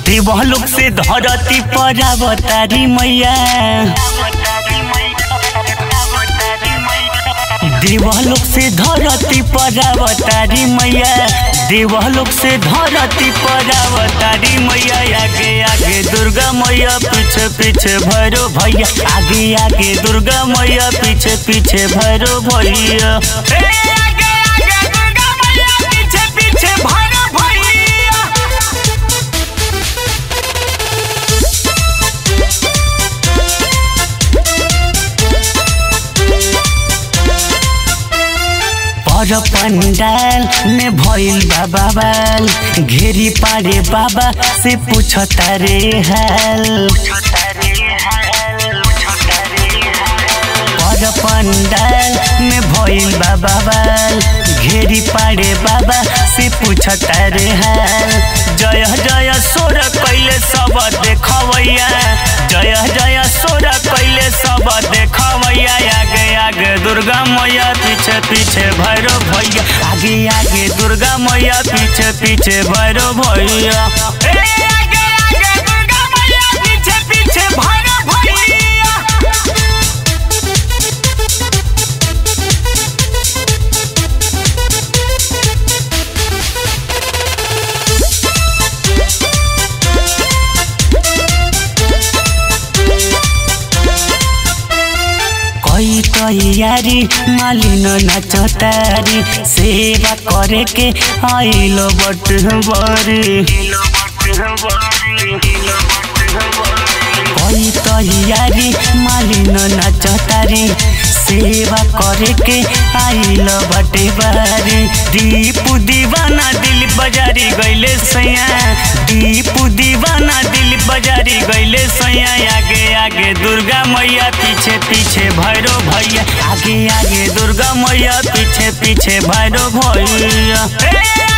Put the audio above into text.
देवलोक से धरती पर अवतारी मैया देवलोक से धरती पर अवतारी मैया देवलोक से धरती पर अवतारी मैया आगे आगे दुर्गा मैया पीछे पीछे भैरो भैया आगे आगे दुर्गा मैया पीछे पीछे भैरो भैया ए, आगे आगे दुर्गा मैया पीछे पीछे भैरो भैया पर पंडाल में भइल बाबा बाल घेरी पारे बाबा से पूछता रे हाल पर पंडाल में भइल बाबा बाल घेरी पारे बाबा से पूछता रे हाल जय जय सोर कैले सब देखवैया जय जय सोर कैले सब देखवैया आगे आगे दुर्गा मैया पीछे पीछे भैरो भैया आगे आगे दुर्गा मैया पीछे पीछे भैरो भैया ए, आगे आगे दुर्गा मैया पीछे पीछे भैरो भैया कोई तैयारी मालिन नाचतारी सेवा करे के आइलो बट बरी कोई तैयारी मालिन नाचतारी सेवा करे के आइलो बटे बारी दीप दीवाना दिल बजारी गइले सैया दीप दीवाना दिल बजारी गइले सैया आगे आगे दुर्गा मैया पीछे पीछे भैरो भैया आगे आगे दुर्गा मैया पीछे पीछे भैरो भैया ए,